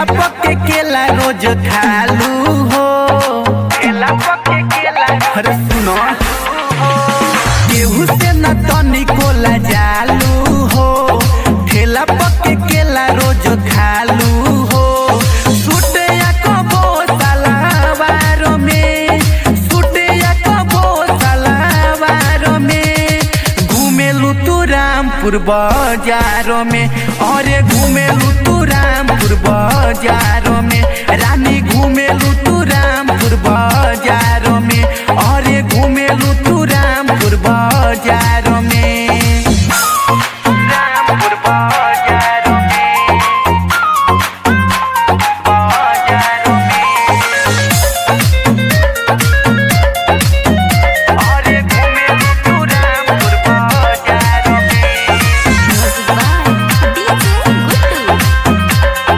ठेला पके केला रोज खालू हो ठेला पके केला अरे सुनो केहू से न तनिको जालू हो ठेला पके केला रोज खालू हो सुटे या कबो सलावारो में सुटे या कबो सलावारो में घूमेलू तू रामपुर बाजारों में अरे घूमेलू तू रामपुर बाजारों में रानी घूमेलू तू रामपुर बाजारों में अरे घूमेलू तू रामपुर बाजारों में रामपुर बाजारों में बाजारों में अरे घूमेलू तू रामपुर बाजारों में Music by DJ Guttu.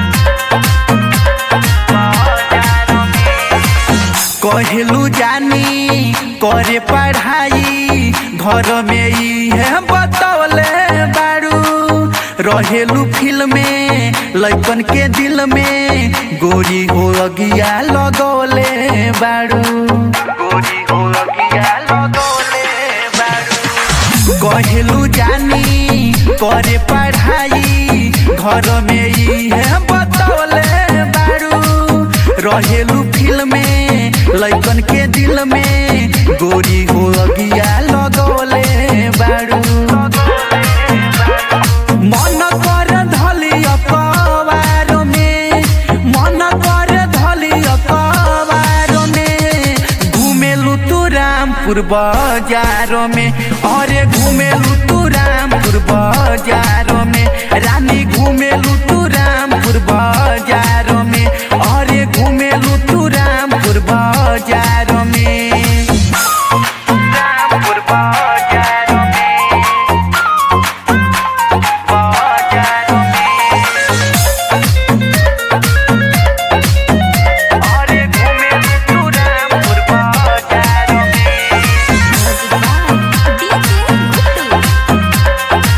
कहलू जानी करे पढ़ाई घर में ई है बतौले बारू रहेलू फिल्म में लैकन के दिल में गोरी हो अगिया लगौले बारू गोरी हो अगिया लगौले बारू कहलू जानी करे पढ़ाई घर में ई है बतौले बारू रहेलू फिल्म में लैकन के दिल में गोरी हो अगिया लगौले बारू मन कर धली अकबारो में मन कर धली अकबारो में घूमेलू तू रामपुर बाजारों में अरे घूमेलू तू रामपुर बाजारों में रानी घूमेलू तू रामपुर बाजारों में अरे घूमेलू तू रामपुर बाजारों में रामपुर बाजारों में बाजारों में अरे घूमेलू तू रामपुर बाजारों में Music by DJ Guttu.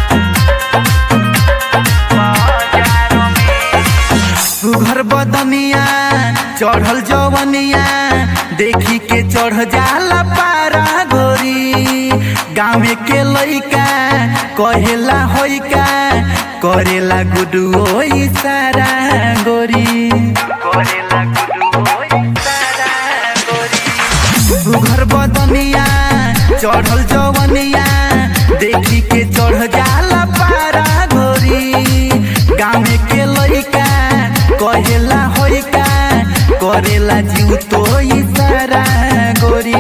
सुघर बदनिया चढ़ल जवनिया देखी के चढ़ जाला पारा गोरी गाँव के लइका कहेला होइका करेला गुडुओ सारा गोरी करेला गुडुओ सारा गोरी सुघर बदनिया चढ़ल जवनिया देखी के चढ़ जाला पारा गोरी गाँव के लइका कहेला होइका करेला जीव तो सारा गोरी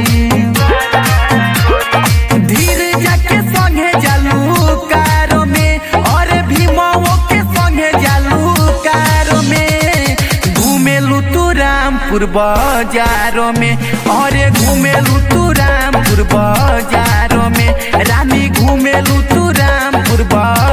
धीरे जाके संगे जालू कारो में और भीमाओ के संगे जालू कारो में घूमेलू तू रामपुर बाजारों में अरे घूमेलू तू रामपुर बाजारों में रानी घूमेलू तू रामपुर बाजारों